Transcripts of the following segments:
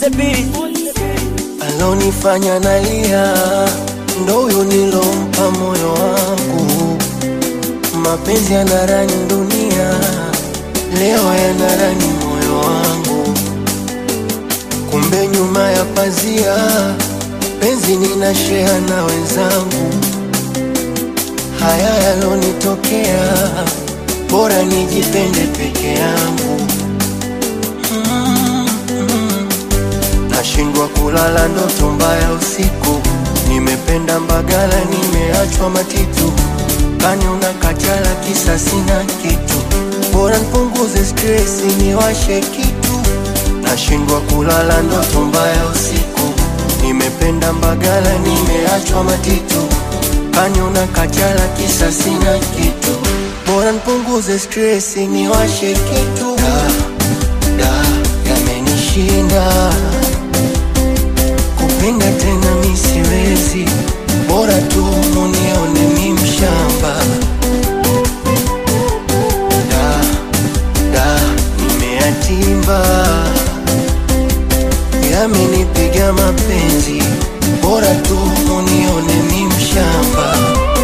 the beat. alonifanya nalia ndo huyo nilompa moyo wangu. Mapenzi yanarani dunia, leo yanarani moyo wangu. Kumbe nyuma ya pazia, penzi ninashea na wenzangu. Haya yalonitokea, bora nijipende peke yangu. Nashindwa kulala ndoto mbaya usiku, nimependa Mbagala, nimeachwa Matitu, kani una kachala kisa sina kitu, bora nipunguze stresi niwashe kitu. Nashindwa kulala ndoto mbaya usiku, nimependa Mbagala, nimeachwa Matitu, kani una kachala kisa sina kitu, bora nipunguze stresi niwashe kitu. Da, da, yamenishinda kupenda tena mi siwezi, bora tu munione mi mshamba. Da, da, nimeyatimba, yamenipiga mapenzi, bora tu munione mi mshamba.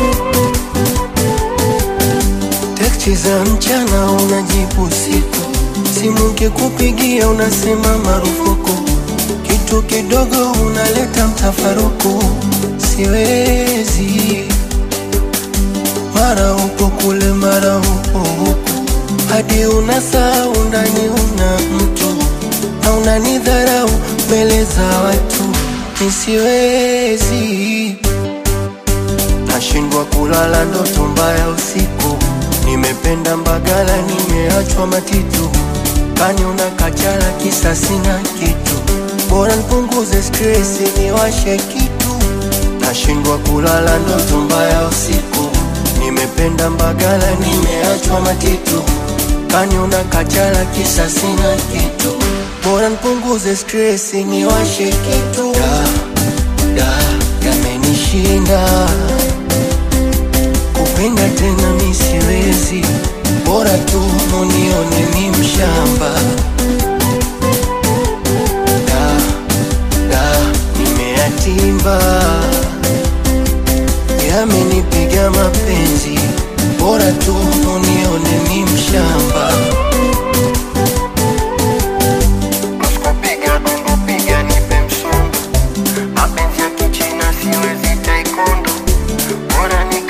Teksti za mchana unajibu usiku, simu kikupigia unasema marufuku, kitu kidogo unaleta mtafaruku. Siwezi, mara upo kule, mara upo huku, hadi unasahau ndani una mtu na unanidharau mbele za watu. Nisiwezi, nashindwa kulala ndoto mbaya usiku, nimependa Mbagala, nimeachwa Matitu, kani una kachala kisa sina kitu, bora nipunguze stresi niwashe kitu. Nashindwa kulala ndoto mbaya usiku, nimependa Mbagala, nimeachwa Matitu, kani una kachala kisa sina kitu, bora nipunguze stresi niwashe kitu. Da, da, yamenishinda kupenda tena mi siwezi, bora tu munione mi mshamba. Da, da, nimeyatimba, yamenipiga mapenzi, bora tu munione mi mshamba. Usikupiga tundupiga nipe msumba, mapenzi ya kichina siwezi taekwondo, bora ni